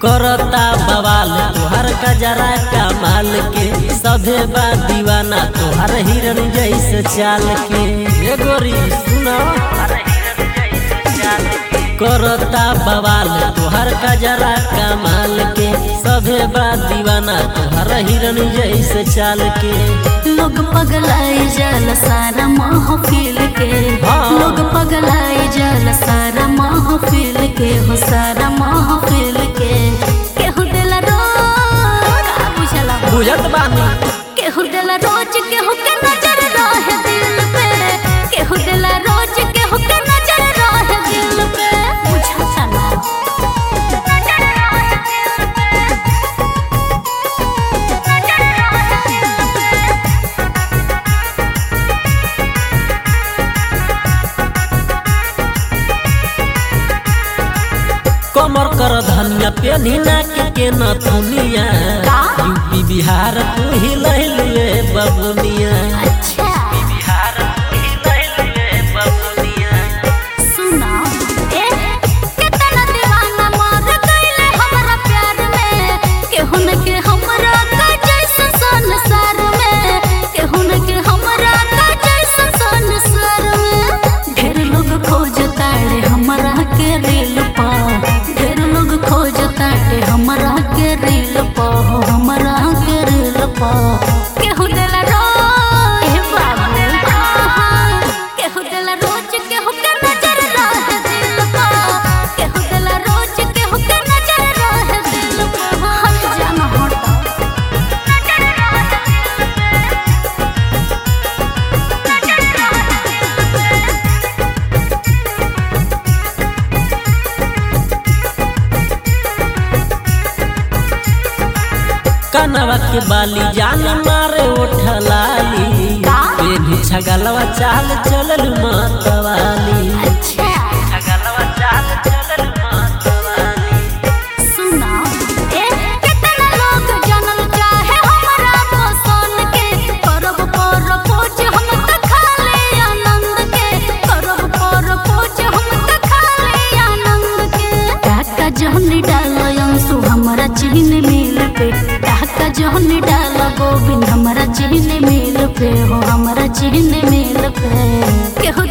करता बवाल तोहर कजरा कमाल के सभे बा दीवाना तोहर हिरन जैसे चाल के ये गोरी सुनो करता बवाल तोहर कजरा कमाल के सभे बा दीवाना तोहर हिरन जैसे चाल के लोग पगलाई जल सारा महफिल के हाँ। लोग पगलाई जल सारा महफिल के हो सारा महफिल के केहू दिला रोज का बुझला बुझत बानी केहू दिला रोज केहू के नजर रहे दिल पे केहू दिला रोज केहू के नजर रहे दिल पे बुझता ना नजर रहे दिल पे नजर रहे दिल पे कमर कर धनिया पेनी नाक के नथुनिया का? यूपी बिहार तू ही लहलुए बबुनिया अच्छा बिहार तू ही लहलुए बबुनिया सुना ए कितना दीवाना मर गइले हमरा प्यार में केहू न के हमरा का जैसा संसार में केहू न के हमरा का जैसा संसार में ढेर लोग खोजता रे हमरा के रील पा ढेर लोग खोजता रे हमरा के रील पा हो हमरा के रील पा केहू देला रोज हे बाबू केहू देला रोज केहू के नजर रहे दिल पा केहू देला रोज केहू के नजर रहे दिल पा हट जाना हट नजर रहे दिल पे नजर रहे दिल पे कनवा के बाली जान मारे उठलाली का? बेबी छगलवा चाल चलल मतवाली अच्छा छगलवा चाल चलल मतवाली सुना ए कितना लोग जानल चाहे हमरा पसंद के करब पर खोज हम त खाले आनंद के करब पर खोज हम त खाले आनंद के टाका जहनी डाल अंशु हमरा चिन्ह मिल पे टाका जहनी डाल गोविंद हमरा चिन्ह मिल पे हो हमरा चिन्ह मिल पे केहू